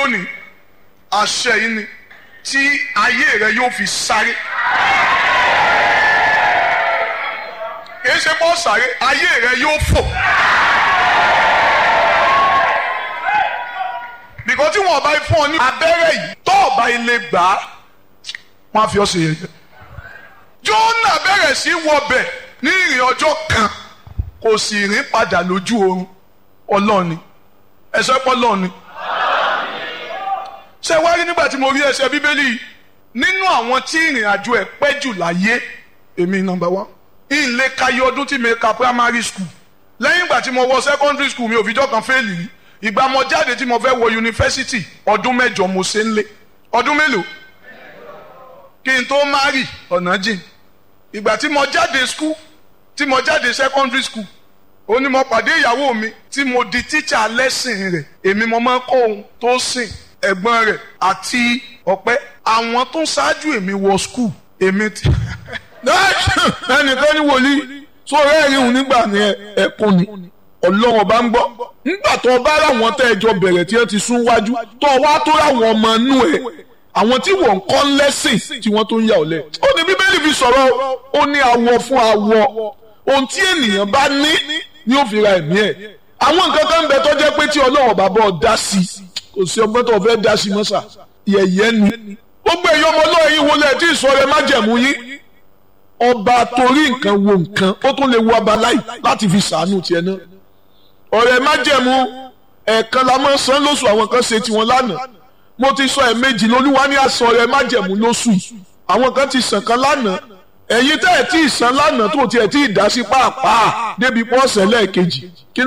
lónìí àṣẹ yìí ni tí ayé rẹ yóò fi sáré. kìí ṣe bọ́ sáré ayé rẹ yóò fò. bìkọ́ tí wọ́n bá fún ọ ní abẹ́rẹ́ yìí tó ọba ilé gbà á wọ́n á fi ọ́ ṣe yẹ̀yẹ́. Jónà bẹ̀rẹ̀ sí wọbẹ̀ ní ìrìn ọjọ́ kan kò sì rìn padà lójú oorun ọlọ́ọ̀ni ẹ̀sọ́ pọ̀ lọ́ọ̀ni. ṣé wá rí nígbà tí mo rí ẹsẹ̀ bíbélì yìí nínú àwọn tí ìrìn àjò ẹ̀ pẹ́ jù láyé èmi nọ́mbà wá ìlé kayé ọdún tí mi ka primary school lẹ́yìn ìgbà tí mo wọ secondary school mi ò fìjọ́ kan fẹ́ẹ̀lì rí ìgbà mo jáde tí mo fẹ́ wọ yunifásitì ọdún mẹ́jọ mo ṣe ń lé ọdún mélòó kí n tó márì ọ̀nà jìn ìgbà tí mo jáde school tí mo jáde secondary school ó ní mo pàdé ìyàwó mi tí mo di tíṣà lẹ́sìn rẹ̀ èmi mo máa ń kọ́ ohun tó sìn ẹ̀gbọ́n rẹ̀ àti ọ̀pẹ́ àwọn tó ṣáájú èmi wọ school èmi ti. ẹnìkan ní wòlíì tó rẹ́ẹ̀rí òun nígbà ní ẹ̀kún ni ọlọ́run ọba ń gbọ́ nígbà tó o bá ráwọn tẹ́ ẹ jọ bẹ̀rẹ̀ tí wọ́n ti sún wájú tó o wá tó ráwọn ọmọ inú ẹ̀ àwọn tí wọ́n ń kọ́ lẹ́sìn tí wọ́n tó ń yà ọ́ lẹ̀. ó ní bíbélì fi sọ̀rọ̀ ó ní awọ fún awọ ohun tí ènìyàn bá ní ni ó fi ra ẹ̀mí ẹ̀. àwọn nǹkan kan ń bẹ tó jẹ́ pé tí ọlọ́run bàbá ọ dá sí kò sí ọgbọ́n tó fẹ́ dá sí mọ́sà yẹ̀yẹ́ ni. gbogbo èyí ọmọ ọlọ́run yìí wọlé tí ìsọ̀rọ̀ má jẹ̀mú yín. ọba torí nǹkan wo nǹkan ó tún lè wo abaláì láti fi sàánú tiẹ̀ náà. ọ̀rẹ́ má jẹ̀mú ẹ̀ẹ̀kan la máa ń san lóṣù àwọn kan ṣe tiwọn lánàá mo ti sọ ẹ̀ẹ̀mejì lolúwa ní àsọ rẹ májẹ̀mú lóṣù yìí àwọn kan ti sàn kan lánàá ẹ̀yin tẹ́ ẹ̀ tí ì san lánàá tó tiẹ̀ tí ì dá sí pàápàá débi pọ́ọ̀sẹ̀ lẹ́ẹ̀kejì kí